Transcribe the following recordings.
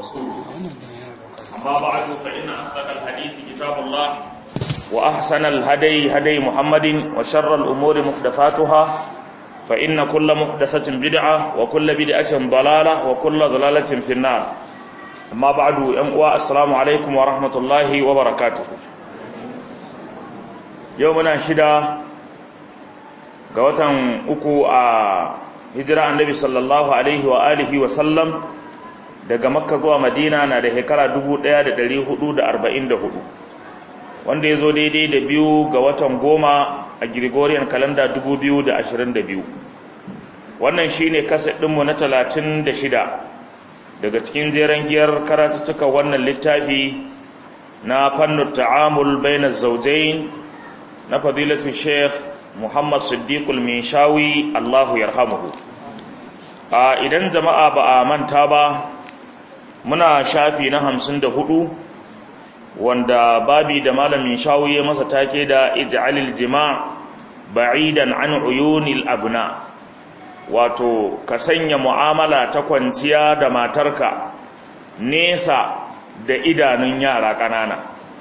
ورسوله أما بعد فإن أصدق الحديث كتاب الله وأحسن الهدي هدي محمد وشر الأمور محدثاتها فإن كل محدثة بدعة وكل بدعة ضلالة وكل ضلالة في النار أما بعد أموا السلام عليكم ورحمة الله وبركاته يومنا شدا قوة أكو hijira annabi sallallahu alaihi wa alihi wa sallam daga makka zuwa madina na da shekara 1444 wanda ya zo daidai da biyu ga watan goma a gregorian kalanda 2022 wannan shine kaset ɗinmu na 36 daga cikin jeren giyar karatuttuka wannan littafi na fannin ta'amul bainar zaujain na fadilatu sheikh muhammad siddiqul minshawi allahu yarhamuhu a idan jama'a ba a manta ba muna shafi na hamsin da hudu wanda babi da malamin shawi ya masa take da ij'alil jima' ba'idan an uyunil abna wato ka sanya mu'amala ta kwanciya da matarka nesa da idanun yara ƙanana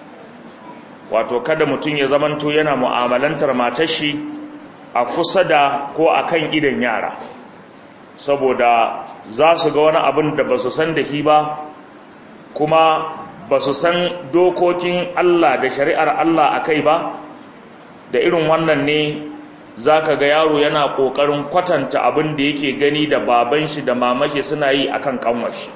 wato kada mutum ya zamanto yana mu'amalantar matar shi a kusa da ko akan idan yara saboda za su ga wani abin da ba su san da shi ba kuma ba su san dokokin Allah da shari'ar Allah a kai ba da irin wannan ne za ka ga yaro yana ƙoƙarin kwatanta abin da yake gani da baban shi da mamashi suna yi a kan ƙanwashi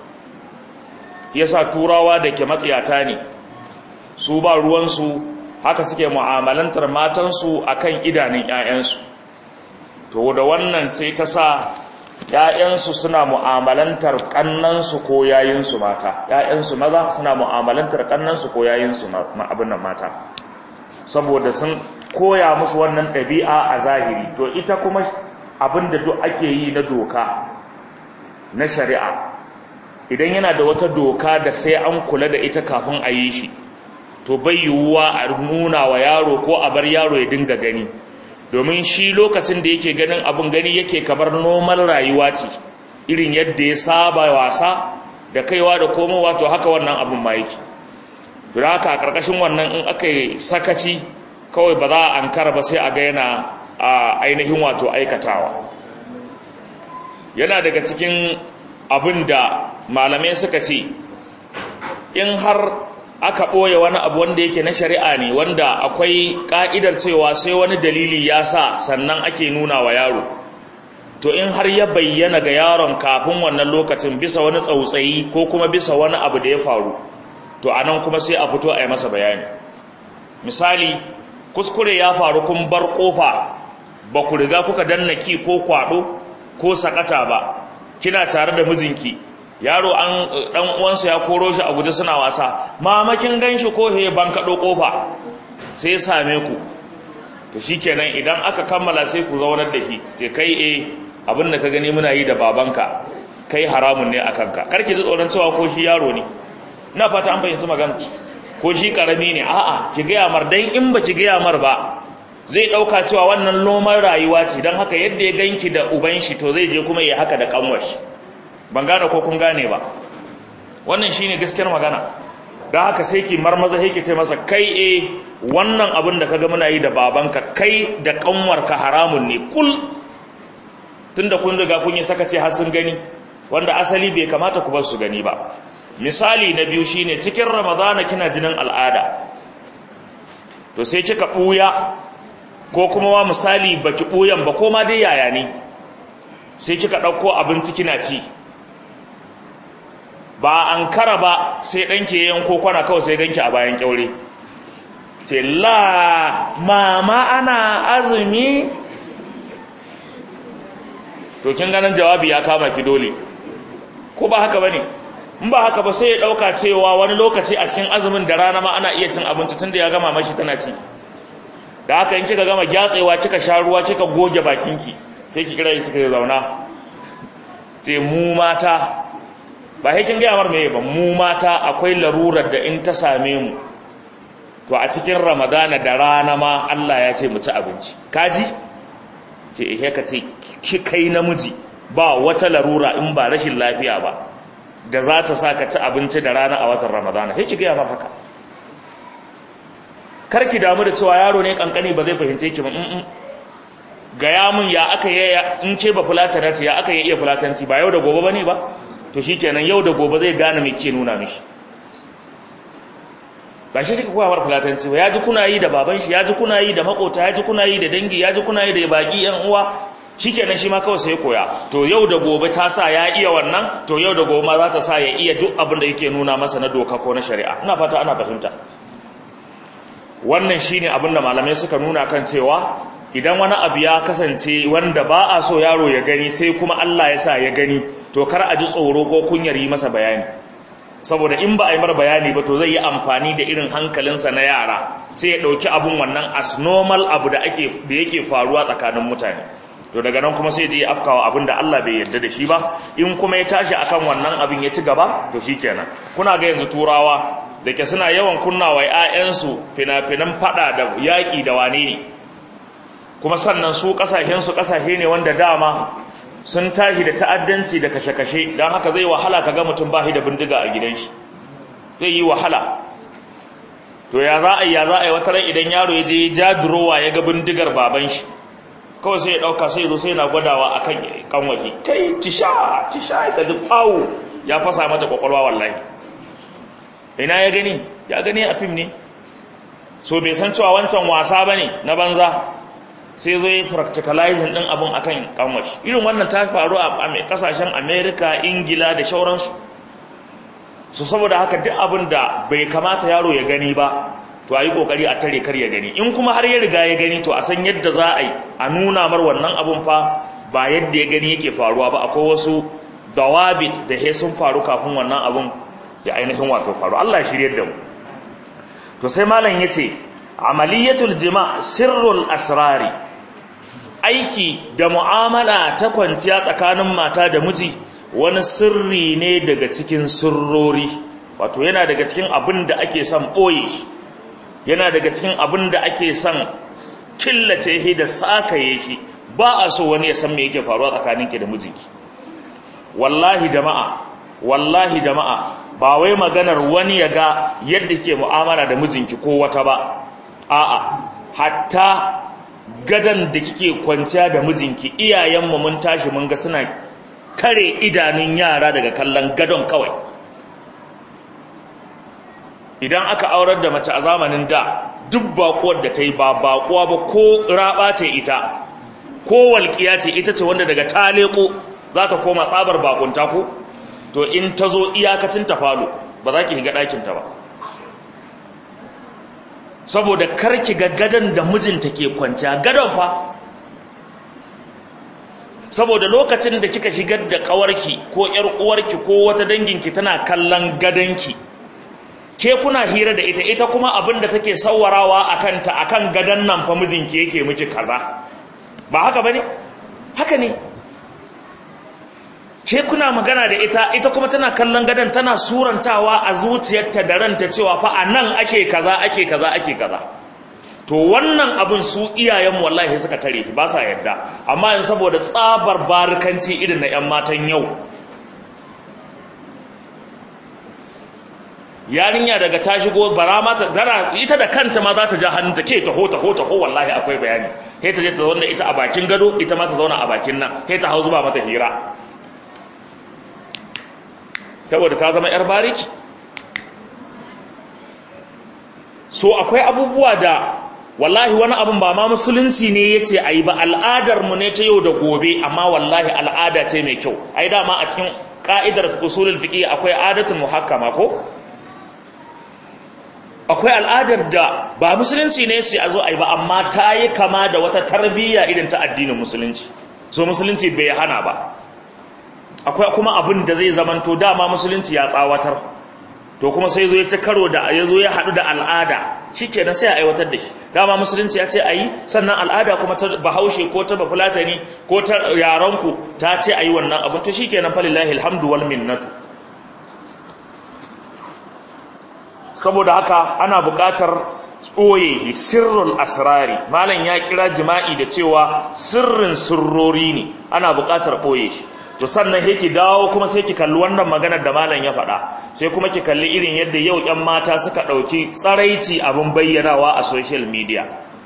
yasa turawa da ke matsiyata ne su ba ruwansu haka suke mu'amalantar matansu a kan idanun 'ya'yansu to da wannan sai ta sa ‘ya'yansu suna mu'amalantar ƙannansu ko yayinsu mata ‘ya'yansu maza suna mu'amalantar ƙannansu ko yayinsu abin nan mata saboda sun koya musu wannan ɗabi'a a zahiri to ita kuma abin da duk ake yi na doka na shari'a idan yana da wata doka da sai an kula da ita kafin a yi shi to bai yiwuwa a nuna wa yaro ko a bar yaro ya dinga gani domin shi lokacin da yake ganin abin gani yake kamar normal rayuwa ce irin yadda ya saba wasa da kaiwa da komowa to haka wannan abin ma yake to da haka a ƙarƙashin wannan in aka yi sakaci kawai ba za a ankara ba sai a ga yana a ainihin wato aikatawa yana daga cikin abin da malamai suka ce in har aka ɓoye wani abu wanda yake na shari'a ne wanda akwai ƙa'idar cewa sai wani dalili ya sa sannan ake nuna wa yaro to in har ya bayyana ga yaron kafin wannan lokacin bisa wani tsautsayi ko kuma bisa wani abu da ya faru to anan kuma sai a fito a yi masa bayani misali kuskure ya faru kun bar ƙofa ba ku riga kuka danna ki ko kwaɗo ko sakata ba kina tare da mijinki yaro an dan uwansa ya koro shi a guje suna wasa mamakin ganshi ko he ban kado kofa sai same ku to shikenan idan aka kammala sai ku zaunar da shi ce kai eh abin da ka gani muna yi da babanka kai haramun ne akan ka karki ji tsoron cewa ko shi yaro ne ina fata an fahimci magana ko shi karami ne a'a ki ga yamar dan in ba ki ga yamar ba zai dauka cewa wannan lomar rayuwa ce dan haka yadda ya ganki da uban shi to zai je kuma ya haka da kanwar shi ban gane ko kun gane ba wannan shine gaskiyar magana don haka sai ki marmaza yake ce masa kai e wannan abin da kaga muna yi da babanka kai da kanwarka haramun ne kul tunda kun riga kun yi sakace har sun gani wanda asali bai kamata ku bar su gani ba misali na biyu shine cikin ramadana kina jinin al'ada to sai kika buya ko kuma wa misali baki buyan ba ko ma dai yaya ne sai kika dauko abinci kina ci ba an kara ba sai ɗanke yanko kwana kawai sai ganki a bayan kyaure ce la mama ana azumi to kin ganin jawabi ya kama ki dole ko ba haka bane in ba haka ba sai ya dauka cewa wani lokaci a cikin azumin da rana ma ana iya cin abinci tunda ya gama mashi tana ci da haka in kika gama gyatsewa kika sha ruwa kika goge bakinki sai ki kira shi kika zauna ce mu mata ba haikin gaya mar mai ba mu mata akwai larurar da in ta same mu to a cikin ramadana da rana ma Allah ya ce mu ci abinci kaji ce ihe ka ce ki kai namiji ba wata larura in ba rashin lafiya ba da za ta sa ka ci abinci da rana a watan ramadana sai ki gaya mar haka kar ki damu da cewa yaro ne kankani ba zai fahimce ki ba mm gaya mun ya aka yi in ce ba fulatanati ya aka yi iya fulatanci ba yau da gobe bane ba to shikenan yau da gobe zai gane me ke nuna mishi ba shi kika koya mar fulatanci ba ya ji kuna yi da baban shi ya ji kuna yi da makota ya ji kuna yi da dangi ya ji kuna yi da baki yan uwa shikenan shi ma kawai sai koya to yau da gobe ta sa ya iya wannan to yau da gobe ma za ta sa ya iya duk abin da yake nuna masa na doka ko na shari'a ina fata ana fahimta wannan shine abin da malamai suka nuna kan cewa idan wani abu ya kasance wanda ba a so yaro ya gani sai kuma Allah ya sa ya gani to kar a ji tsoro ko kunyar yi masa bayani saboda in ba a yi mar bayani ba to zai yi amfani da irin hankalinsa na yara sai ya ɗauki abun wannan as normal abu da ake da yake faruwa tsakanin mutane to daga nan kuma sai je afkawa abin da Allah bai yarda da shi ba in kuma ya tashi akan wannan abin ya ci gaba to shikenan kuna ga yanzu turawa da ke suna yawan kunna wa 'ya'yansu fina-finan fada da yaƙi da wane ne kuma sannan su ƙasashensu ƙasashe ne wanda dama sun tashi da ta'addanci da kashe-kashe don haka zai wahala ka ga mutum ba shi da bindiga a gidan shi zai yi wahala to ya za a yi ya za a yi wata ran idan yaro ya je ja durowa ya ga bindigar baban shi kawai sai ya ɗauka sai zo sai na gwadawa a kan kanwashi kai tisha tisha ya tsaji ɓawo ya fasa mata ƙwaƙwalwa wallahi ina ya gani ya gani a fim ne so bai san cewa wancan wasa ba ne na banza sai zo yi practicalizing ɗin abin akan kanwashi irin wannan ta faru a ƙasashen america ingila da shauransu so saboda haka duk abin da bai kamata yaro ya gani ba to a yi ƙoƙari a tare kar ya gani in kuma har ya riga ya gani to a san yadda za a yi a nuna mar wannan abin fa ba yadda ya gani yake faruwa ba akwai wasu dawabit da he sun faru kafin wannan abin ya ainihin wato faru Allah shirye da mu to sai malam yace amaliyatul jima' sirrul asrari aiki da mu'amala ta kwanciya tsakanin mata da miji wani sirri ne daga cikin sirrori wato yana daga cikin abin da ake son boye shi yana daga cikin abin da ake son killace shi da sakaye shi ba a so wani ya san me yake faruwa tsakaninki da mijinki wallahi jama'a wallahi jama'a ba wai maganar wani ya ga yadda ke mu'amala da mijinki ko wata ba a'a hatta gadan da kike kwanciya da mijinki iyayenmu mun tashi mun ga suna kare idanun yara daga kallon gadon kawai idan aka aurar da mace a zamanin da duk bakuwar da ta yi ba bakuwa ba ko raba ce ita ko walƙiya ce ita ce wanda daga taleko za ta koma tsabar bakunta ko to in ta zo iyakacin ta falo ba za ki shiga ɗakinta ba saboda karki ga gadon da mijinta ke kwanciya gadon fa saboda lokacin da kika shigar da ƙawarki ko ‘yar uwarki ko wata danginki tana kallon gadonki ke kuna hira da ita ita kuma abin da take sawarawa a kanta a kan gadon nan fa mijinki yake miki kaza ba haka ba ne? haka ne ke kuna magana da ita ita kuma tana kallon gadon tana surantawa a zuciyarta da ranta cewa fa a nan ake kaza ake kaza ake kaza to wannan abin su iyayen wallahi suka tare shi ba sa yadda amma yin saboda tsabar barikanci irin na 'yan matan yau yarinya daga ta shigo bara mata tana ita da kanta ma za ta ja hannunta ke taho taho taho wallahi akwai bayani sai ta je ta zauna ita a bakin gado ita ma ta zauna a bakin nan sai ta hau zuba mata hira saboda ta zama yar bariki so akwai abubuwa da wallahi wani abun ba ma musulunci ne yace ayi ba al'adar mu ne ta yau da gobe amma wallahi al'ada ce mai kyau ai dama a cikin ka'idar usulul fiqh akwai adatun muhakkama ko akwai al'adar da ba musulunci ne sai a zo a yi ba amma ta yi kama da wata tarbiyya irin ta addinin musulunci so musulunci bai hana ba akwai kuma abin da zai zamanto dama musulunci ya tsawatar to kuma sai zo ya ci karo da ya zo ya haɗu da al'ada shi kenan sai a aiwatar da shi dama musulunci ya ce a yi sannan al'ada kuma ta bahaushe ko ta bafulatani ko ta yaranku ta ce a yi wannan abin to shi kenan falillahi alhamdu wal minnatu saboda haka ana buƙatar ɓoye sirrul asrari malam ya kira jima'i da cewa sirrin sirrori ne ana buƙatar ɓoye shi to sannan sai ki dawo kuma sai ki kalli wannan maganar da malam ya faɗa sai kuma ki kalli irin yadda yau ƴan mata suka ɗauki tsaraici abin bayyanawa a social media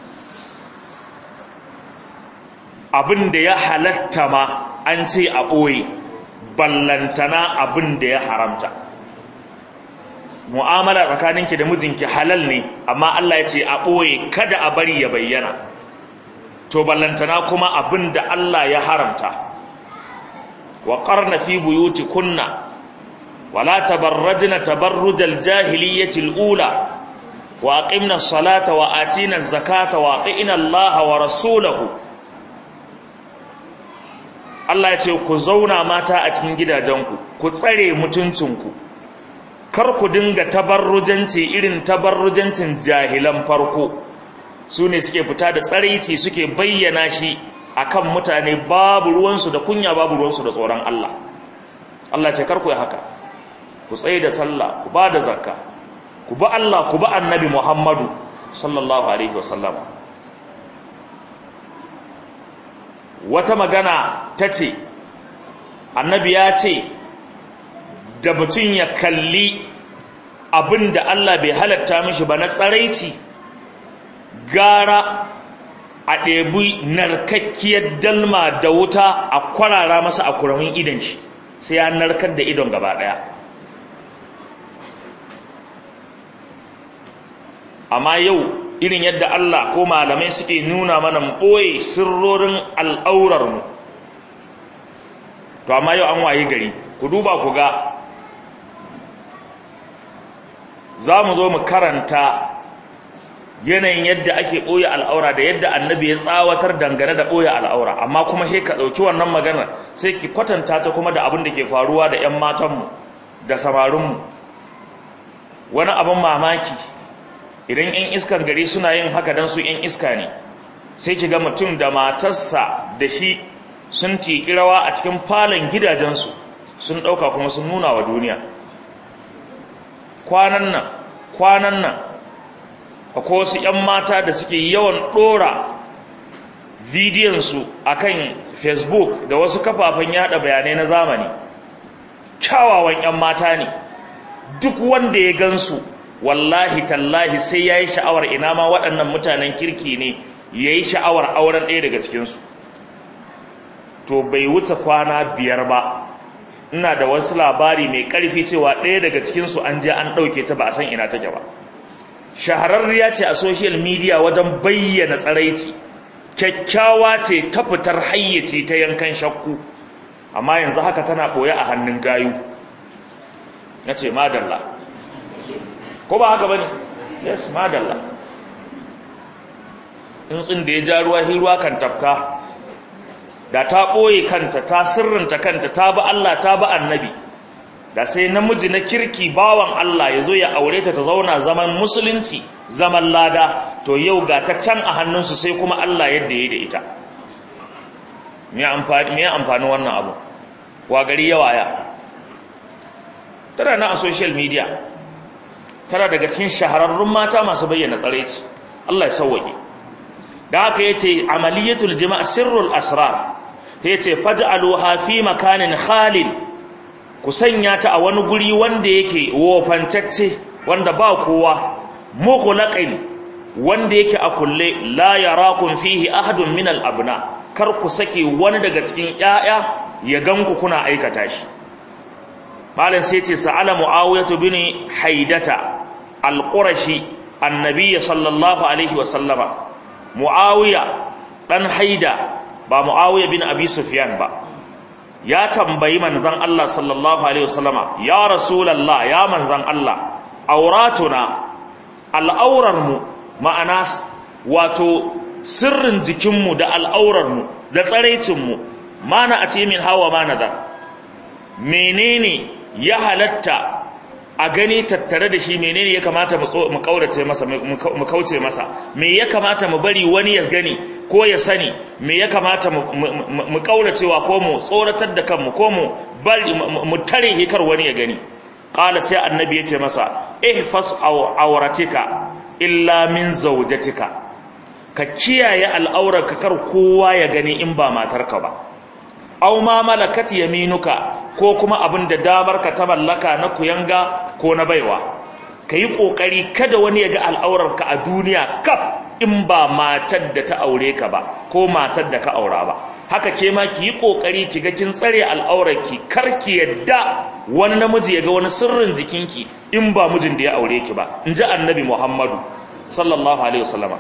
abin da ya halatta ma an ce a ɓoye ballantana abin da ya haramta mu'amala tsakaninki da mijinki halal ne amma Allah ya ce a ɓoye kada a bari ya bayyana to ballantana kuma abin da Allah ya haramta wa qarna fi buyutikunna wala tabarrajna tabarrujal jahiliyyatil ula wa aqimna as-salata wa atina az-zakata wa atina Allah wa rasulahu Allah ya ce ku zauna mata a cikin gidajenku ku tsare mutuncinku kar ku dinga tabarrujanci irin tabarrujancin jahilan farko su ne suke fita da tsaraici suke bayyana shi akan mutane babu ruwansu da kunya babu ruwansu da tsoron Allah Allah ce kar ku yi haka ku tsaye da sallah ku ba da zakka ku ba Allah ku ba annabi Muhammadu sallallahu alaihi wasallam wata magana ta ce annabi ya ce da mutum ya kalli abin da Allah bai halatta mishi ba na tsaraici gara a ɗebi narkakkiyar dalma da wuta a kwarara masa a kuramin idon shi sai ya narkar da idon gaba ɗaya amma yau irin yadda Allah ko malamai suke nuna mana ɓoye sirrorin al'aurarmu to amma yau an waye gari ku duba ku ga za mu zo mu karanta yanayin yadda ake ɓoye al'aura da yadda annabi ya tsawatar dangane da ɓoye al'aura amma kuma sai ka ɗauki wannan maganar sai ki kwatanta ta kuma da abin da ke faruwa da 'yan matanmu da samarinmu wani abin mamaki idan 'yan iskan gari suna yin haka don su 'yan iska ne sai ki ga mutum da matarsa da shi sun tiki rawa a cikin falon gidajensu sun ɗauka kuma sun nuna wa duniya kwanan nan kwanan nan akwai wasu 'yan mata da suke yawan ɗora bidiyonsu a kan facebook da wasu kafafen yada bayanai na zamani kyawawan 'yan mata ne duk wanda ya gansu wallahi tallahi sai ya yi sha'awar ina ma waɗannan mutanen kirki ne ya yi sha'awar auren ɗaya daga cikinsu to bai wuce kwana biyar ba ina da wasu labari mai ƙarfi cewa ɗaya daga cikinsu an je an ɗauke ta ba a san ina take ba shahararriya ce a social media wajen bayyana tsaraici kyakkyawa ce ta fitar hayyace ta yankan shakku amma yanzu haka tana ɓoye a hannun gayu na ce madalla ko ba haka ba ne yes madalla in tsin da ya ja ruwa hiruwa kan tafka da ta ɓoye kanta ta sirrinta kanta ta bi Allah ta bi annabi da sai namiji na kirki bawan Allah ya zo ya aure ta ta zauna zaman musulunci zaman lada to yau ga ta can a hannunsu sai kuma Allah yadda ya da ita me amfani wannan abu wa gari yawa ya tana na a social media tana daga cikin shahararrun mata masu bayyana tsaraici Allah ya sauwaƙe da haka yace amaliyatul jima' sirrul asrar yace faj'aluha fi makanin khalin ku sanya ta a wani guri wanda yake wofancacce wanda ba kowa mughlaqin wanda yake a kulle la yarakum fihi ahadun min al abna kar ku sake wani daga cikin yaya ya ganku kuna aikata shi malam sai ce sa'ala muawiyah bin haidata al-qurashi annabi sallallahu alaihi wa sallama muawiya dan haida ba muawiya bin abi sufyan ba ya tambayi manzon Allah sallallahu alaihi wasallama ya rasulullah ya manzon Allah auratuna al'aurarmu ma'ana wato sirrin jikinmu da al'aurarmu da tsaraicinmu mana a ce min hawa ma nazar menene ya halatta a gani tattare da shi menene ya kamata mu kaurace masa mu kauce masa me ya kamata mu bari wani ya gani ko ya sani me ya kamata mu kauracewa ko mu tsoratar da kanmu ko mu bari mu tare hikar wani ya gani qala sai annabi yace masa ihfas awratika illa min zawjatika ka kiyaye al'aurarka kar kowa ya gani in ba matarka ba aw ma malakat yaminuka ko kuma abin da damar ka ta mallaka na kuyanga ko na baiwa kayi kokari kada wani ya ga al'aurarka a duniya kaf in ba matar da ta aure ka ba ko matar da ka aura ba haka ke ma ki yi kokari ki ga kin tsare al'aurarki kar ki yadda wani namiji ya ga wani sirrin jikinki in ba mijin da ya aure ki ba in ji annabi muhammadu sallallahu alaihi wasallama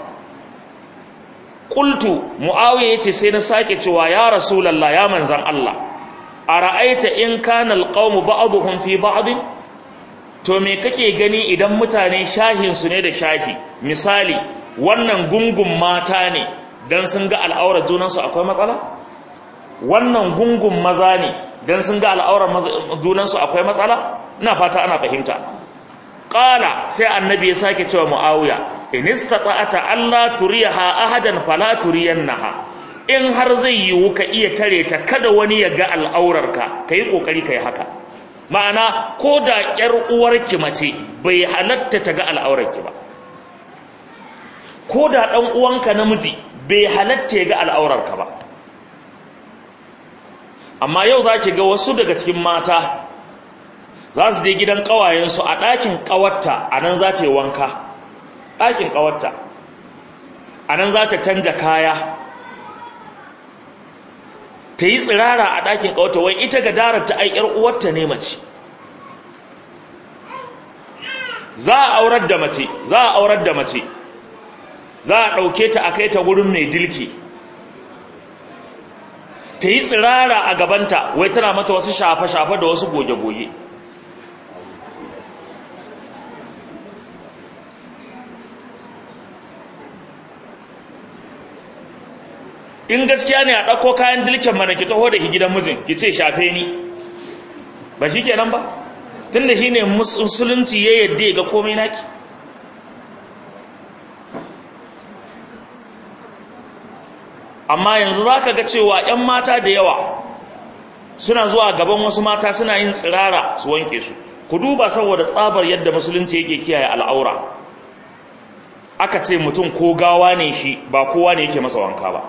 qultu muawiya yace sai na sake cewa ya rasulullah ya manzan Allah ara'aita in kana alqawmu ba'dhum fi ba'd to me kake gani idan mutane shahin su ne da shahi misali wannan gungun mata ne dan sun ga al'aurar junansu akwai matsala wannan gungun maza ne dan sun ga al'aurar junansu akwai matsala ina fata ana fahimta qala sai annabi ya sake cewa muawiya in istata'ata alla turiyaha ahadan fala turiyannaha in har zai yiwu ka iya tare ta kada wani ya ga al'aurarka kai kokari kai haka ma'ana ko da ƴar uwarki mace bai halatta ta ga al'aurarki ba ko da ɗan uwanka namiji bai halatta ya ga al'aurarka ba amma yau za ki ga wasu daga cikin mata za su je gidan ƙawayensu a ɗakin ƙawarta a nan za ta yi wanka ɗakin ƙawarta a nan za ta canja kaya ta yi tsirara a ɗakin ƙawarta wai ita ga darar ta aikar uwarta ne mace za a aurar da mace za a aurar da mace za a ɗauke ta a kai ta gurin mai dilki ta yi tsirara a gabanta wai tana mata wasu shafe-shafe da wasu goge-goge in gaskiya ne a ɗauko kayan dilken mana ki taho da shi gidan mijin ki ce shafe ni ba shi kenan ba tun da shi ne musulunci ya yadda ga komai naki amma yanzu za ka ga cewa 'yan mata da yawa suna zuwa gaban wasu mata suna yin tsirara su wanke su ku duba saboda tsabar yadda musulunci yake kiyaye al'aura aka ce mutum ko gawa ne shi ba kowa ne yake masa wanka ba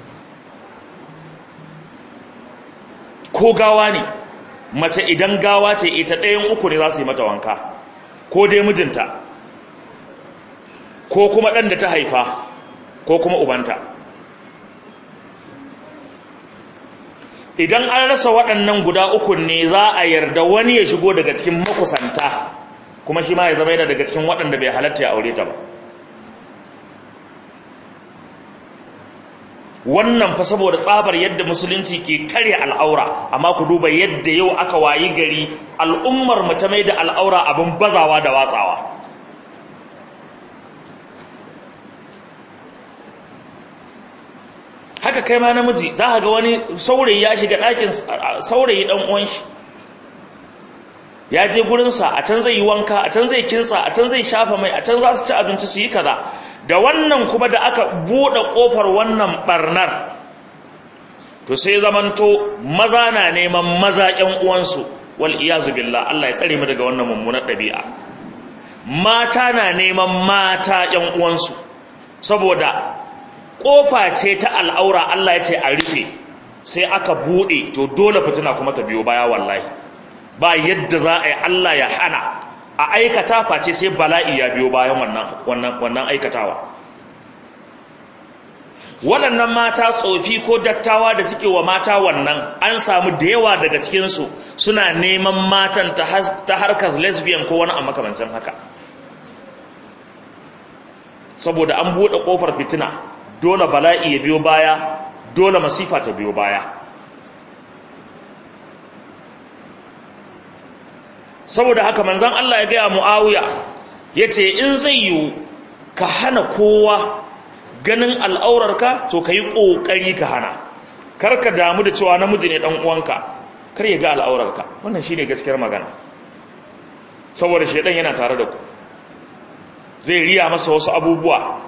ko gawa ne mace idan gawa ce ita ɗayan uku ne za su yi mata wanka ko dai mijinta ko kuma ɗan da ta haifa ko kuma ubanta idan an rasa waɗannan guda uku ne za a yarda wani ya shigo daga cikin makusanta kuma shi ma ya zama yana daga cikin waɗanda bai halatta ya aure ta ba wannan fa saboda tsabar yadda musulunci ke tare al'aura amma ku duba yadda yau aka wayi gari al'ummar mu ta mai da al'aura abin bazawa da watsawa haka kai ma namiji za ka ga wani saurayi ya shiga ɗakin saurayi ɗan uwan shi ya je gurinsa a can zai yi wanka a can zai kinsa a can zai shafa mai a can za su ci abinci su yi kaza da wannan kuma da aka buɗe ƙofar wannan ɓarnar to sai zamanto maza na neman maza ƴan uwansu wal iyazu billah Allah ya tsare mu daga wannan mummunar ɗabi'a mata na neman mata ƴan uwansu saboda kofa ce ta al'aura Allah ya ce a rufe sai aka bude to dole fitina kuma ta biyo baya wallahi ba yadda za a yi Allah ya hana a aikata face sai bala'i ya biyo bayan wannan wannan wannan aikatawa waɗannan mata tsofi ko dattawa da suke wa mata wannan an samu da yawa daga cikinsu suna neman matan ta harkar lesbian ko wani a makamancin haka saboda an buɗe ƙofar fitina dole bala'i ya biyo baya dole masifa ta biyo baya saboda haka manzan Allah ya gaya mu'awiya ya ce in zai yiwu ka hana kowa ganin al'aurarka to ka yi ƙoƙari ka hana kar ka damu da cewa namiji ne ɗan uwanka kar ya ga al'aurarka wannan shi ne gaskiyar magana saboda shaidan yana tare da ku zai riya masa wasu abubuwa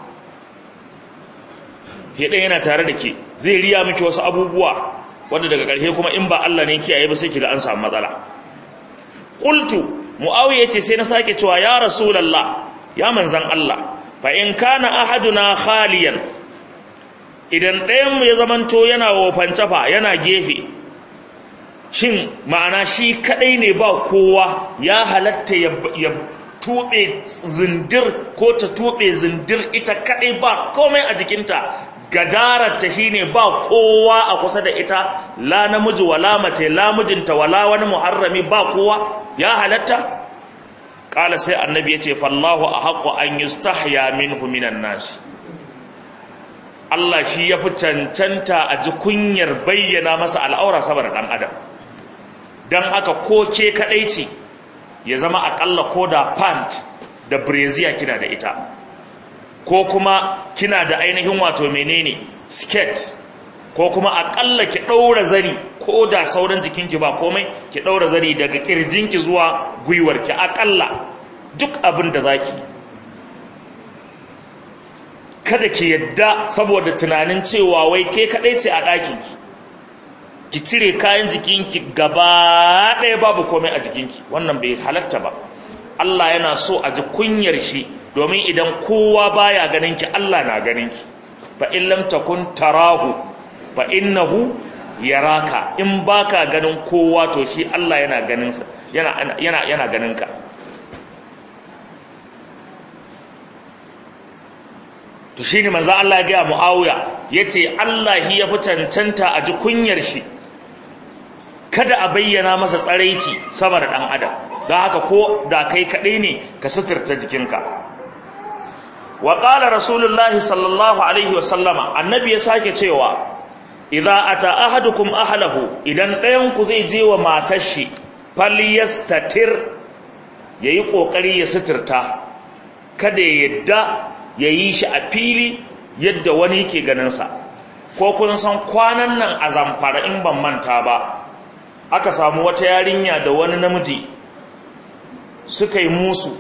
shaidan yana tare da ke zai riya miki wasu abubuwa wanda daga ƙarshe kuma in ba Allah ne kiyaye ba sai kiga an samu matsala qultu muawiya ce sai na sake cewa ya rasulullah ya manzan Allah fa in kana ahaduna khaliyan idan ɗayan mu ya zamanto yana wofance fa yana gefe shin ma'ana shi kadai ne ba kowa ya halatta ya tube zindir ko ta tube zindir ita kadai ba komai a jikinta gadararta shine ba kowa a kusa da ita la namiji wala mace la mijinta wala wani muharrami ba kowa ya halatta kala sai annabi yace fallahu ahqqu an yustahya minhu minan nas Allah shi yafi cancanta a ji kunyar bayyana masa al'aura saboda dan adam dan haka ko ke kadai ce ya zama akalla ko da pant da brazier kina da ita ko kuma kina da ainihin wato menene skirt ko kuma akalla ki daura zani ko da sauran jikinki ba komai ki daura zani daga kirjinki zuwa gwiwarki akalla duk abin da zaki kada ki yadda saboda tunanin cewa wai ke kadai ce a ɗakinki ki cire kayan jikinki gaba ɗaya babu komai a jikinki wannan bai halatta ba Allah yana so a ji kunyar shi domin idan kowa baya ganin ki Allah na ganin ki fa in lam takun tarahu fa innahu yaraka in baka ganin kowa to shi Allah yana ganin sa yana yana yana ganin ka to shine manzo Allah ya ga Muawiya yace Allah hi ya fi cancanta a ji kunyar shi kada a bayyana masa tsaraici sama da dan adam don haka ko da kai kadai ne ka suturta jikinka wa qala rasulullahi sallallahu alaihi wa sallama annabi ya sake cewa idza ata ahadukum ahlahu idan ɗayan ku zai je wa matar shi falyastatir yayi kokari ya suturta kada ya yadda yayi shi a fili yadda wani yake ganin sa ko kun san kwanan nan a zamfara in ban manta ba aka samu wata yarinya da wani namiji suka yi musu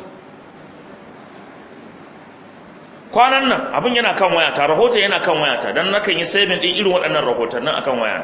kwanan nan abin yana kan wayata rahoton yana kan wayata don nakan yi sabin ɗin irin waɗannan rahotannin akan waya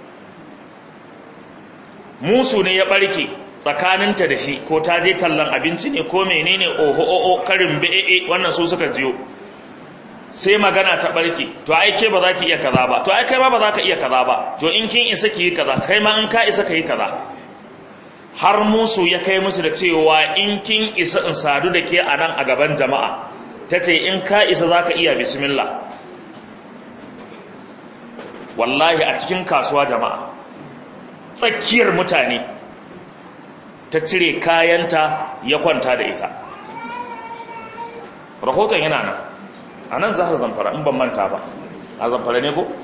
musu ne ya ɓarke tsakaninta da shi ko ta je tallan abinci ne ko menene oho oho karin be'e wannan su suka jiyo sai magana ta ɓarke to ai ke ba za ki iya kaza ba to ai kai ma ba za ka iya kaza ba to in kin isa ki yi kaza kai ma in ka isa ka yi kaza har musu ya kai musu da cewa in kin isa in sadu da ke a nan a gaban jama'a ta ce in ka isa za ka iya bismillah wallahi a cikin kasuwa jama'a tsakiyar mutane ta cire kayanta ya kwanta da ita rahoton yana nan a nan zahar zamfara in ban manta ba a zamfara ne ko?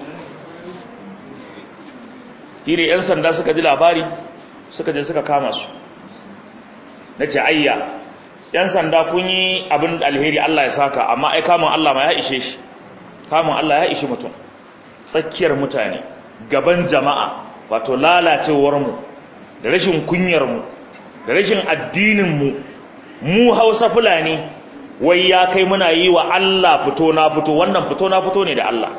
ne 'yan sanda suka ji labari suka je suka kama su na ce ayya yan sanda kun yi abin alheri Allah ya saka amma ai kamun Allah ma ya ishe shi kamun Allah ya ishe mutum tsakiyar mutane gaban jama'a wato lalacewar mu da rashin kunyar mu da rashin addinin mu mu Hausa Fulani wai ya kai muna yi wa Allah fito na fito wannan fito na fito ne da Allah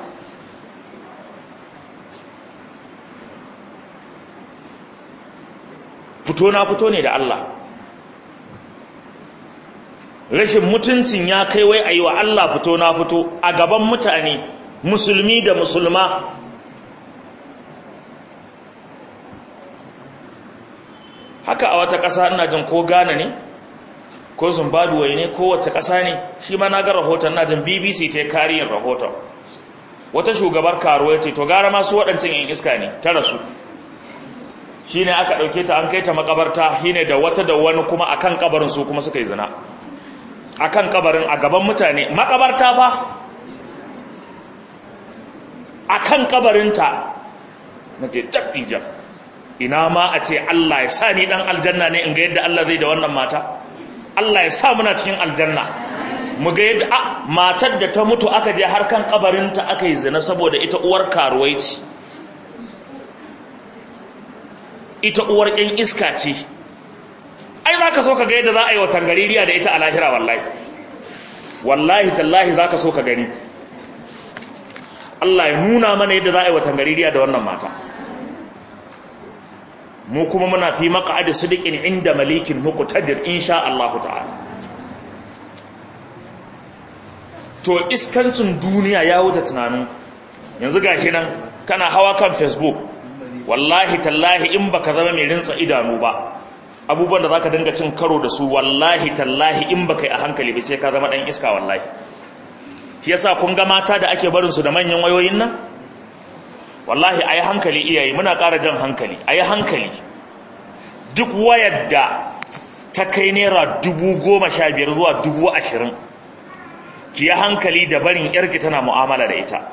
fito na fito ne da Allah rashin mutuncin ya kai wai a yi wa Allah fito na fito a gaban mutane musulmi da musulma haka a wata ƙasa ina jin ko Ghana ne ko Zimbabwe ne ko wace ƙasa ne shi ma na ga rahoton na jin BBC ta kariyar rahoton wata shugabar karuwa ce to gara masu waɗancan yan iska ne ta rasu shi ne aka ɗauke ta an kai ta makabarta shi ne da wata da wani kuma a kan kabarin su kuma suka yi zina a kan kabarin a gaban mutane makabarta fa a kan kabarinta na ce tabbijan ina ma a ce Allah ya sa ni ɗan aljanna ne in ga yadda Allah zai da wannan mata Allah ya sa muna cikin aljanna mu ga yadda a matar da ta mutu aka je har kan kabarinta aka yi zina saboda ita uwar karuwai ce ita uwar ƴan iska ce ai za ka so ka ga yadda za a yi wa tangaririya da ita a lahira wallahi wallahi tallahi za ka so ka gani Allah ya nuna mana yadda za a yi wa tangaririya da wannan mata mu kuma muna fi maq'adi sidiqin inda malikin muqtadir insha Allah ta'ala to iskancin duniya ya wuce tunanin yanzu gashi nan kana hawa kan facebook wallahi tallahi in baka zama mai rinsa idanu ba abubuwan da zaka dinga cin karo da su wallahi tallahi in baka yi a hankali ba sai ka zama dan iska wallahi shi yasa kun ga mata da ake barin su da manyan wayoyin nan wallahi ayi hankali iyaye muna ƙara jan hankali ayi hankali duk wayar da ta kai naira dubu goma sha biyar zuwa dubu ashirin ki yi hankali da barin yarki tana mu'amala da ita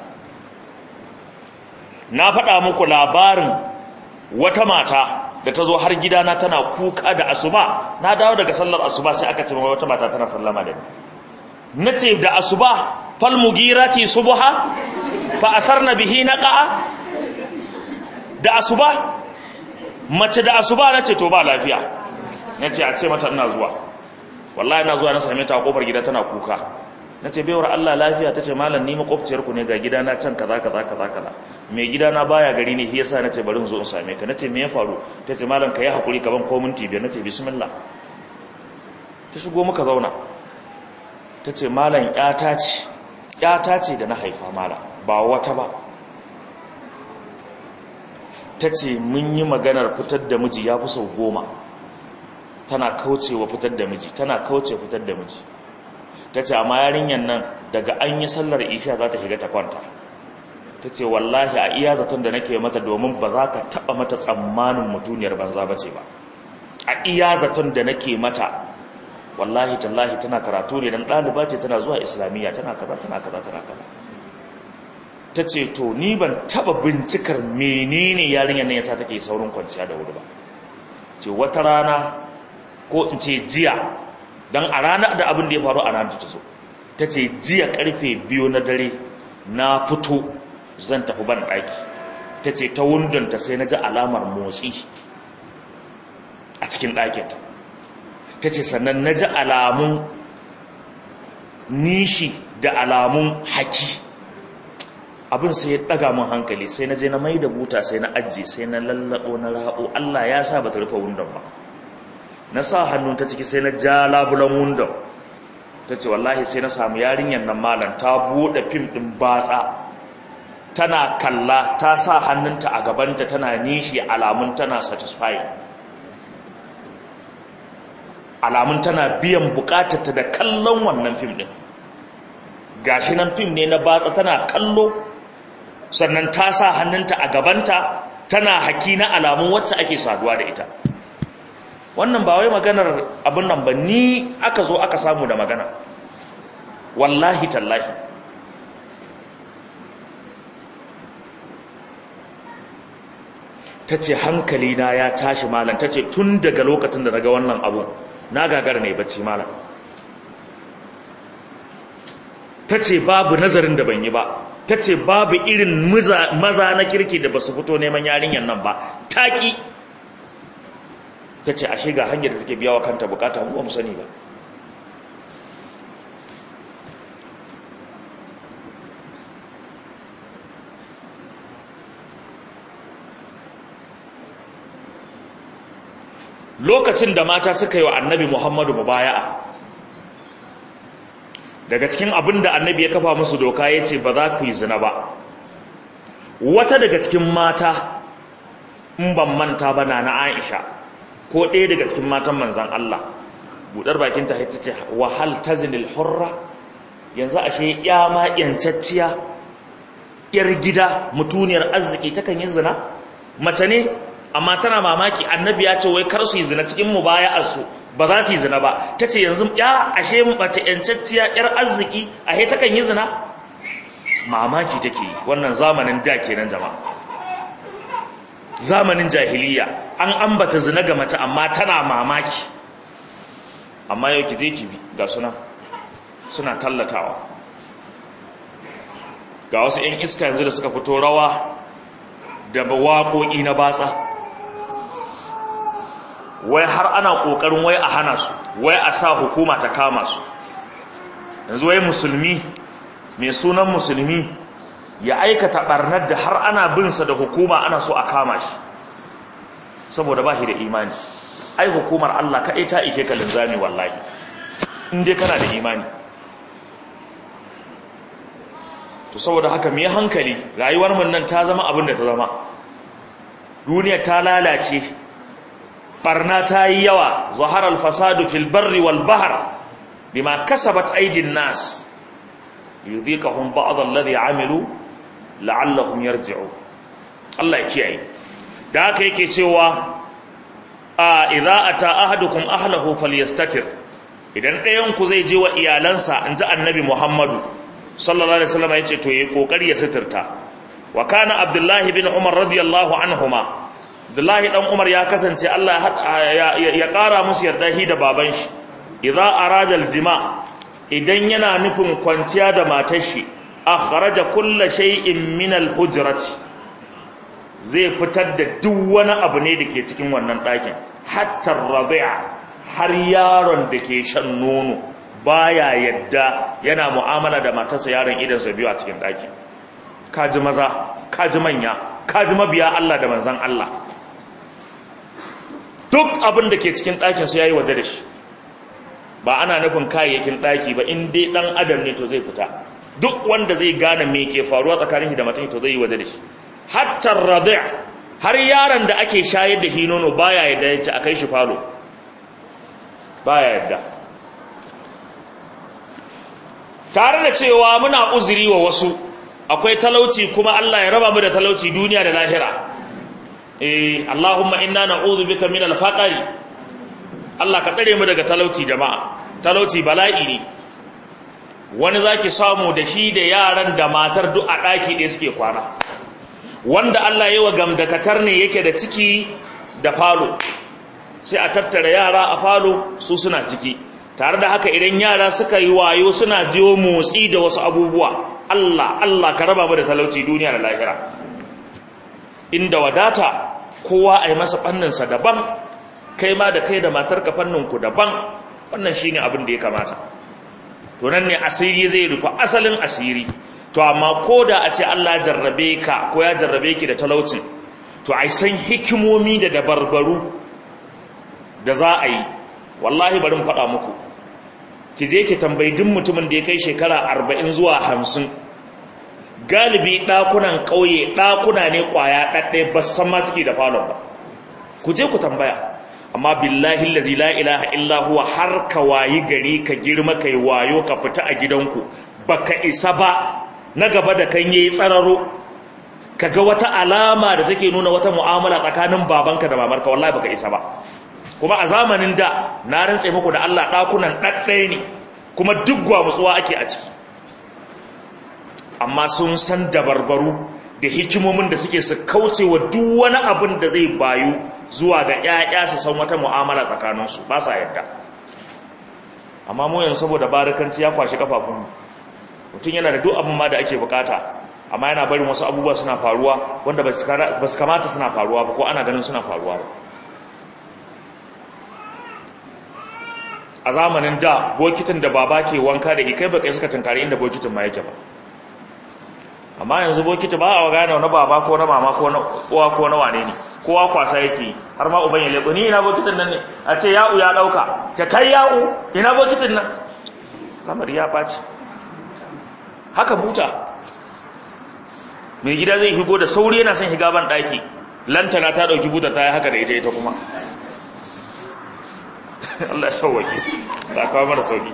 na faɗa muku labarin wata mata da ta zo har gidana tana kuka da asuba na dawo daga sallar asuba sai aka ce wata mata tana sallama da ni na ce da asuba fal mugirati subha fa asarna bihi naqa'a da asuba mace da asuba na ce to ba lafiya na ce a ce mata ina zuwa wallahi ina zuwa na same ta a kofar gida tana kuka na ce baiwar Allah lafiya ta ce malam ni makwabciyarku ne ga gidana can kaza kaza kaza kaza mai gidana baya gari ne shi yasa na ce bari in zo in same ka na ce me ya faru ta ce malam ka yi haƙuri ka ban ko minti biyar na ce bismillah ta shigo muka zauna ta ce malam ƴata ce ƴata ce da na haifa malam ba wata ba ta ce mun yi maganar fitar da miji ya fi sau goma tana kaucewa fitar da miji tana kauce fitar da miji ta ce amma yarinyar nan daga an yi sallar isha za ta shiga ta kwanta ta ce wallahi a iya zaton da nake mata domin ba za ka taɓa mata tsammanin mutuniyar banza ba ce ba a iya zaton da nake mata wallahi tallahi tana karatu ne don ɗaliba ce tana zuwa islamiyya tana kaza tana kaza tana kaza ta ce to ni ban taɓa bincikar menene yarinyar nan yasa take saurin kwanciya da wuri ba ce wata rana ko in ce jiya don a ranar da abin da ya faru a ranar ta zo ta ce jiya karfe biyu na dare na fito zan tafi ban ɗaki ta ce ta wundonta sai na ji alamar motsi a cikin ɗakinta ta ce sannan na ji alamun nishi da alamun haki abin sai ya ɗaga min hankali sai na je na mai da buta sai na ajiye sai na lallaɓo na ra'o allah ya sa ba ta rufe wundon ba na sa hannun ta ciki sai na ja labulan wundon ta ce wallahi sai na samu yarinyar nan malam ta buɗe fim ɗin batsa tana kalla ta sa hannunta a gabanta tana nishi alamun tana satisfying alamun tana biyan bukatarta da kallon wannan fim ɗin gashi nan fim ne na batsa tana kallo sannan ta sa hannunta a gabanta tana haki na alamun wacce ake saduwa da ita wannan ba wai maganar abin nan ba ni aka zo aka samu da magana wallahi tallahi ta ce hankalina ya tashi malam ta ce tun daga lokacin da daga wannan abu na gagar ne bacci malam ta ce babu nazarin da ban yi ba ta ce babu irin maza na kirki da ba su fito neman yarinyar nan ba taƙi ta ce ashe ga hanyar da take biya wa kanta bukata mu ba mu sani ba lokacin da mata suka yi wa annabi muhammadu mubaya'a daga cikin abin da annabi ya kafa musu doka ya ce ba za ku yi zina ba wata daga cikin mata in ban manta ba na na aisha ko ɗaya daga cikin matan manzan Allah buɗar bakinta ta ce wahal tazinil hurra yanzu ashe ya ma yancacciya yar gida mutuniyar arziki takan yi zina mace ne amma tana mamaki annabi ya ce wai kar su yi zina cikin mubaya'arsu ba za su yi zina ba ta ce yanzu ya ashe mace yancacciya yar arziki ahe takan yi zina mamaki take yi wannan zamanin da kenan jama'a zamanin jahiliya an ambata zina ga mace amma tana mamaki amma yau ki je ki bi ga suna suna tallatawa ga wasu 'yan iska yanzu da suka fito rawa da waƙoƙi na batsa wai har ana ƙoƙarin wai a hana su wai a sa hukuma ta kama su yanzu wai musulmi mai sunan musulmi ya aikata ɓarnar da har ana binsa da hukuma ana so a kama shi saboda ba shi da imani ai hukumar Allah kaɗai ta ishe ka linzami wallahi in dai kana da imani to saboda haka mu yi hankali rayuwar mun nan ta zama abin da ta zama duniya ta lalace barna ta yi yawa zaharar fasadu fil barri wal bahar bima kasabat aidin nas yudhiqahum ba'd alladhi amilu la'allahum yarji'u Allah ya kiyaye da haka yake cewa a idza ata ahadukum ahlahu falyastatir idan ɗayan ku zai je wa iyalansa inji annabi Muhammadu sallallahu alaihi wasallam yace to yayi kokari ya sitirta wa kana abdullahi bin umar radiyallahu anhuma abdullahi dan umar ya kasance Allah ya kara musu yarda shi da baban shi idza arada aljima idan yana nufin kwanciya da matar shi akhraja kull shay'in min alhujrati zai fitar da duk wani abu ne dake cikin wannan ɗakin hatta radi'a har yaron da ke shan nono baya yadda yana mu'amala da matarsa yaron idan sa biyu a cikin ɗakin kaji maza kaji manya kaji mabiya Allah da manzan Allah duk abin da ke cikin ɗakin su yayi waje da shi ba ana nufin kayayyakin ɗaki ba in dai ɗan adam ne to zai fita duk wanda zai gane me ke faruwa tsakanin shi da mutum to zai yi waje da shi hatta radi' har yaron da ake shayar da shi nono baya yadda ya ci akai shi falo baya yadda tare da cewa muna uzuri wa wasu akwai talauci kuma Allah ya raba mu da talauci duniya da lahira eh Allahumma inna na'udhu bika min al-faqri Allah ka tsare mu daga talauci jama'a talauci bala'i ne wani zaki samu da shi da yaran da matar duk a daki ɗaya suke kwana wanda Allah yayi wa gamdakatar ne yake da ciki da falo sai a tattara yara a falo su suna ciki tare da haka idan yara suka yi wayo suna jiwo motsi da wasu abubuwa Allah Allah ka raba mu da talauci duniya da lahira inda wadata kowa a yi masa fanninsa daban kai ma da kai da matarka fanninku daban wannan shine abin da ya kamata to nan ne asiri zai rufe asalin asiri to amma ko da a ce Allah jarrabe ka ko ya jarrabe ki da talaucin to ai san hikimomi da dabarbaru da za a yi wallahi bari mu faɗa muku ki je ki tambayi duk mutumin da ya kai shekara arba'in zuwa hamsin galibi ɗakunan ƙauye ɗakuna ne ƙwaya ɗaɗɗaya ba san ma ciki da falon ba ku je ku tambaya amma billahi lazi la ilaha illa huwa har ka wayi gari ka girma kai wayo ka fita a gidanku baka isa ba na gaba da kan yayi tsararo kaga wata alama da take nuna wata mu'amala tsakanin babanka da mamarka wallahi baka isa ba kuma a zamanin da na rantse muku da Allah ɗakunan ɗaɗɗaya ne kuma duk gwamutsuwa ake a ciki amma sun san dabarbaru da hikimomin da suke su kauce wa duk wani abin da zai bayu zuwa ga ƴaƴa su san wata mu'amala tsakaninsu ba sa yadda amma mu yanzu saboda barakanci ya kwashi kafafun mutum yana da duk abin ma da ake bukata amma yana barin wasu abubuwa suna faruwa wanda ba su kamata suna faruwa ba ko ana ganin suna faruwa ba a zamanin da bokitin da baba ke wanka da kai ba kai suka tunkari inda bokitin ma yake ba amma yanzu bokiti ba a gane wani baba ko na mama ko na uwa ko na wane ne kowa kwasa yake har ma uban ya leko ni ina bokitin nan ne a ce ya'u ya dauka ta kai ya'u ina bokitin nan kamar ya baci haka buta mai gida zai higo da sauri yana son higa ban daki lantana ta dauki buta ta yi haka da ita ita kuma Allah ya sauwake da kawo mara sauki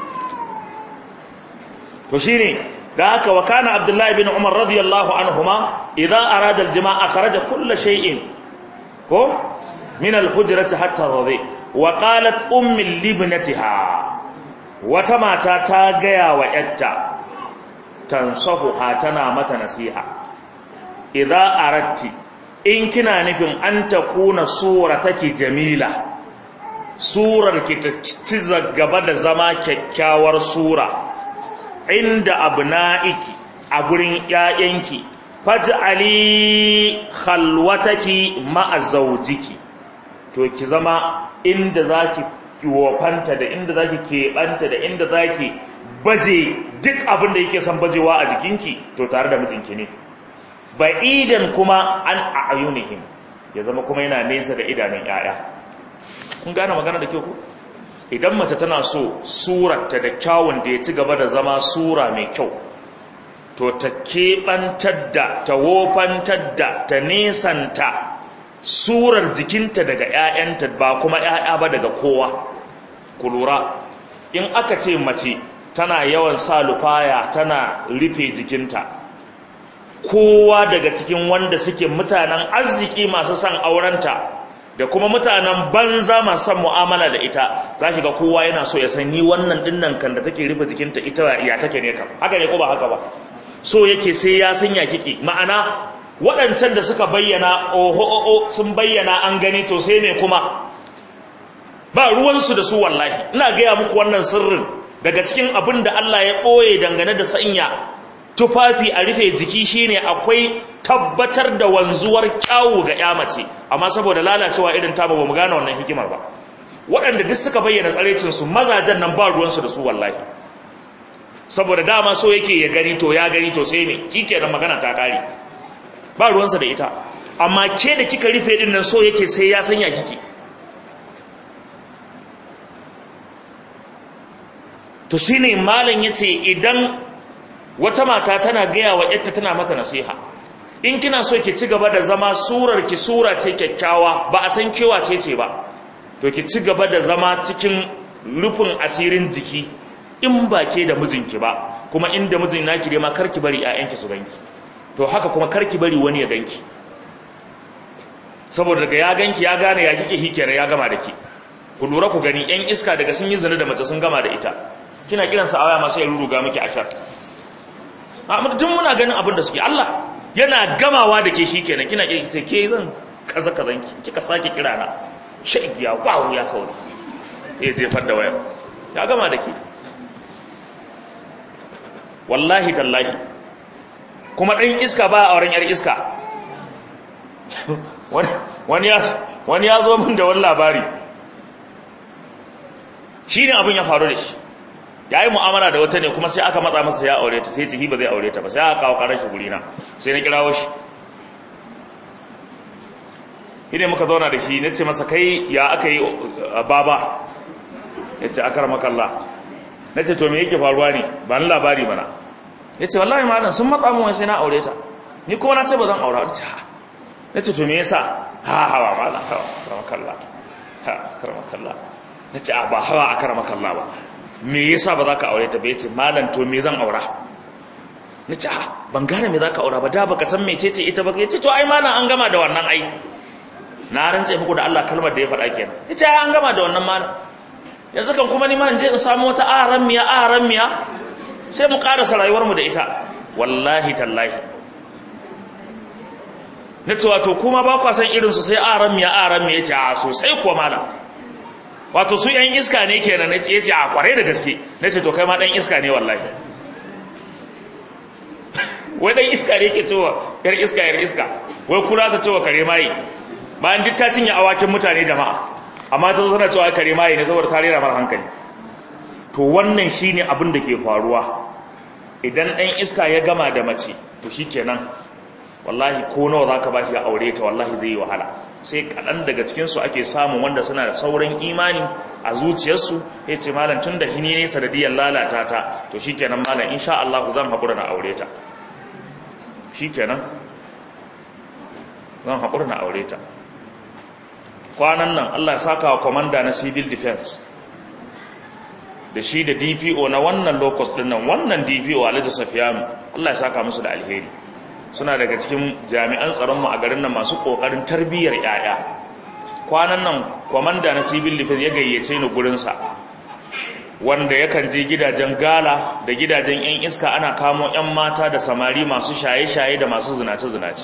to shine da haka wa kana abdullahi bin umar radiyallahu anhuma idza arada aljima'a kharaja kull shay'in ko min alhujrati hatta radi wa qalat ummi libnatiha wata mata ta gaya wa yatta tansahuha tana mata nasiha idza aradti in kina nufin an takuna surataki jamila surar ki ta ci gaba da zama kyakkyawar sura inda abna'iki a gurin ƴaƴanki faj'ali khalwataki ma'a zawjiki to ki zama inda zaki kiwofanta da inda zaki keɓanta da inda zaki baje duk abin da yake son bajewa a jikinki to tare da mijinki ne ba'idan kuma an a'yunihim ya zama kuma yana nesa da idanun ƴaƴa kun gane magana da kyau ko idan mace tana so surarta da kyawun da ya ci gaba da zama sura mai kyau to ta keɓantar da ta wofantar da ta nesanta surar jikinta daga 'ya'yanta ba kuma 'ya'ya ba daga kowa ku lura in aka ce mace tana yawan sa lufaya tana rufe jikinta kowa daga cikin wanda suke mutanen arziki masu son aurenta da kuma mutanen banza masu son mu'amala da ita za ki ga kowa yana so ya san ni wannan dinnan kan da take rufe jikinta ita ya take ne kam haka ne ko ba haka ba so yake sai ya sanya kiki ma'ana waɗancan da suka bayyana oho oho sun bayyana an gani to sai me kuma ba ruwansu da su wallahi ina gaya muku wannan sirrin daga cikin abin da Allah ya ɓoye dangane da sanya tufafi a rufe jiki shine akwai tabbatar da wanzuwar kyawu ga ya mace amma saboda lalacewa irin ta ba mu gane wannan hikimar ba waɗanda duk suka bayyana tsarecinsu mazajen nan ba ruwansu da su wallahi saboda dama so yake ya gani to ya gani to sai ne shikenan magana ta kare ba ruwansa da ita amma ke da kika rufe din nan so yake sai ya sanya kiki to shine malam yace idan wata mata tana gaya wa yarta tana mata nasiha in kina so ki ci gaba da zama surar ki sura ce kyakkyawa ba a san kewa ce ce ba to ki ci gaba da zama cikin rufin asirin jiki in ba ke da mijinki ba kuma inda mijin naki dai ma karki bari ƴaƴanki su ganki to haka kuma karki bari wani ya ganki saboda daga ya ganki ya gane ya kike hikere ya gama da ki ku lura ku gani ƴan iska daga sun yi zina da mace sun gama da ita kina kiransa a waya masu ya ruruga miki ashar amma tun muna ganin abin da suke Allah yana gamawa da ke shikenan kina ce ke zan kaza kazan ki kika sake kira na shaigiya wawu ya kawo ya jefar da wayar ya gama da ke wallahi tallahi kuma ɗan iska ba a wurin yar iska wani ya zo min da wani labari shi ne abin ya faru da shi ya yi mu'amala da wata ne kuma sai aka matsa masa ya aure ta sai ciki ba zai aure ta ba sai aka kawo karar shi gurina sai na kirawo shi ine muka zauna da shi na ce masa kai ya aka yi baba ya ce akar makalla na ce to me yake faruwa ne ba ni labari mana ya ce wallahi malam sun matsa mun sai na aure ta ni kuma na ce ba zan aura ta na ce to me yasa ha hawa malam ha karamakalla ha karamakalla na ce a ba hawa a karamakalla ba me yasa ba za ka aure ta ba ya ce malam to me zan aura na ce ha ban gane me za ka aura ba da baka san mece ce ita ba ya ce to ai malam an gama da wannan ai na rantse muku da Allah kalmar da ya faɗa kenan ya ce an gama da wannan malam yanzu kan kuma ni ma in je in samu wata aran miya aran miya sai mu karasa rayuwarmu da ita wallahi tallahi na ce wato kuma ba kwa san irinsu sai aran miya aran miya ce a sosai kuwa mala wato su yan iska ne kenan na ce ce a kwarai da gaske na ce to kai ma dan iska ne wallahi wai dan iska ne ke cewa yar iska yar iska wai kura ta cewa kare mai bayan duk ta cinye awakin mutane jama'a amma ta zo tana cewa kare mai ne saboda ta rera mar hankali to wannan shine abin da ke faruwa idan ɗan iska ya gama da mace to shikenan wallahi ko nawa zaka bashi ya aure ta wallahi zai yi wahala sai kaɗan daga cikin su ake samun wanda suna da sauran imani a zuciyarsu ya ce malam tun da hini ne sanadiyar lalata ta to shikenan malam insha Allah zan haƙura na aure ta shikenan zan haƙura na aure ta kwanan nan Allah ya saka wa komanda na civil defense da shi da DPO na wannan locus din nan wannan DPO Alhaji Safiyanu Allah ya saka musu da alheri suna daga cikin jami'an tsaron mu a garin nan masu kokarin tarbiyyar yaya kwanan nan komanda na civil defense ya gayyace ni gurin sa wanda yakan je gidajen gala da gidajen yan iska ana kamo yan mata da samari masu shaye-shaye da masu zinace-zinace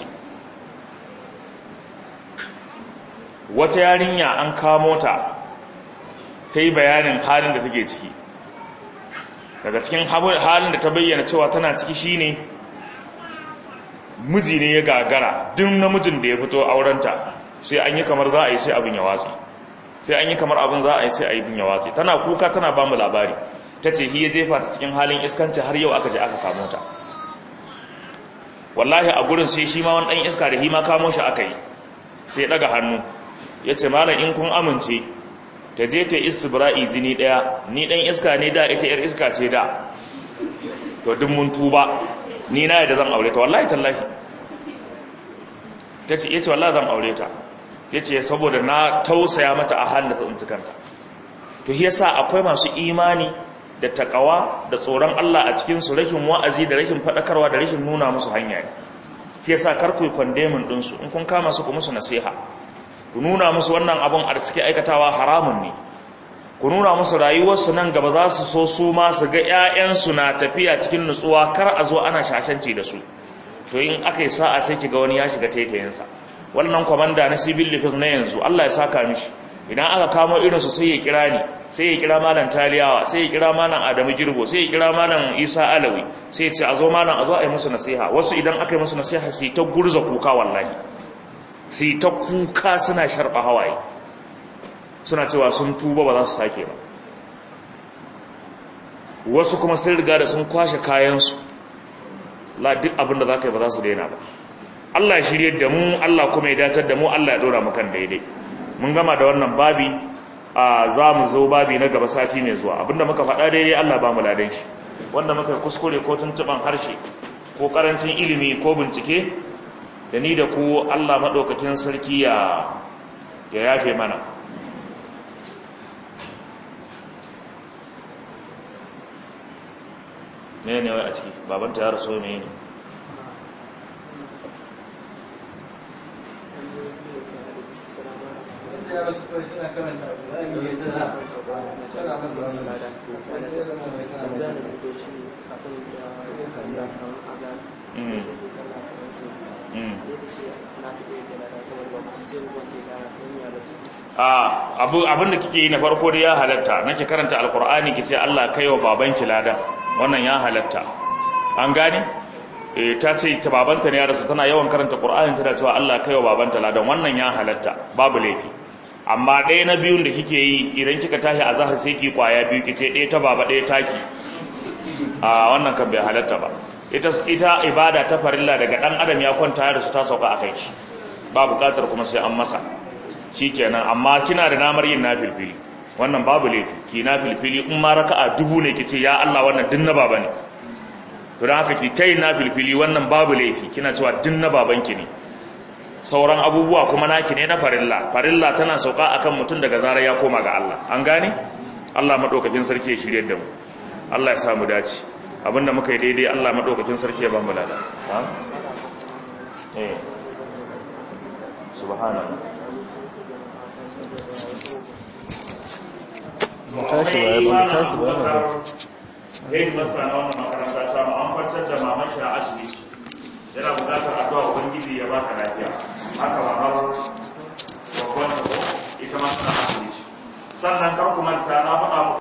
wata yarinya an kamo ta ta yi bayanin halin da take ciki daga cikin halin da ta bayyana cewa tana ciki shine miji ne ya gagara duk namijin da ya fito aurenta sai an yi kamar za a yi sai abin ya watsi sai an yi kamar abin za a yi sai abin ya watsi tana kuka tana ba mu labari ta ce hi ya jefa ta cikin halin iskanci har yau aka je aka kamo ta wallahi a gurin sai shi ma wani ɗan iska da hi ma kamo shi aka yi sai ɗaga hannu ya ce malam in kun amince ta je ta istibra'i zini daya ni dan iska ne da ita yar iska ce da to duk mun tuba ni na yadda zan aure ta wallahi tallahi tace yace wallahi zan aure ta yace saboda na tausaya mata a halin da ta tsinci kanta to yasa akwai masu imani da takawa da tsoron Allah a cikin su rashin wa'azi da rashin fadakarwa da rashin nuna musu hanya ne yasa kar ku condemn din su in kun kama su ku musu nasiha ku nuna musu wannan abun a suke aikatawa haramun ne ku nuna musu rayuwarsu nan gaba za su so su ma su ga 'ya'yansu na tafiya cikin nutsuwa kar a zo ana shashanci da su to in aka yi sa'a sai ki ga wani ya shiga taitayinsa wannan kwamanda na civil defense na yanzu Allah ya saka mishi idan aka kamo irinsu sai ya kira ni sai ya kira malam taliyawa sai ya kira malam adamu girbo sai ya kira malam isa alawi sai ya ce a zo malam a zo a yi musu nasiha wasu idan aka yi musu nasiha sai ta gurza kuka wallahi sai ta kuka suna sharɓa hawaye suna cewa sun tuba ba za su sake ba wasu kuma sun riga da sun kwashe kayansu la duk abinda za ka yi ba za su daina ba Allah ya shirye da mu Allah kuma ya datar da mu Allah ya dora mu kan daidai mun gama da wannan babi a za mu zo babi na gaba sati mai zuwa abinda muka faɗa daidai Allah ba mu ladan shi wanda muka yi kuskure ko tuntuɓan harshe ko ƙarancin ilimi ko bincike da ni da ku Allah maɗaukakin sarki ya yafe mana ne ne wai a ciki babanta ya rasu ne ne abin da kike yi na farko da ya halatta nake karanta alkur'ani ki ce Allah kai wa babanki lada wannan ya halatta an gane eh ta ce ta babanta ne ya rasu tana yawan karanta qur'ani tana cewa Allah kai wa babanta ladan wannan ya halatta babu laifi amma ɗaya na biyun da kike yi idan kika tashi a zahar sai ki kwaya biyu ki ce ɗaya ta baba ɗaya taki a wannan kan bai halatta ba ita ita ibada ta farilla daga dan adam ya kwanta ya rasu ta sauka akai shi ba buƙatar kuma sai an masa shikenan amma kina da namar yin nafilfili wannan babu laifi ki nafilfili in ma raka'a dubu ne kice ya Allah wannan din na baba ne to dan haka ki tayi nafilfili wannan babu laifi kina cewa din na babanki ne sauran abubuwa kuma naki ne na farilla farilla tana sauka akan mutum daga zarar ya koma ga Allah an gane Allah madaukakin sarki ya shirye da mu Allah ya sa mu dace abinda muka yi daidai Allah madaukakin sarki ya ba mu lada ha eh subhanallah tashi ba ba tashi ba ba Yin masa na wannan makaranta ta mu an kwantar da maman shi a asibiti yana bukatar addu'a ubangiji ya ba ta lafiya haka ba har babban ita ma tana asibiti sannan kar ku manta na faɗa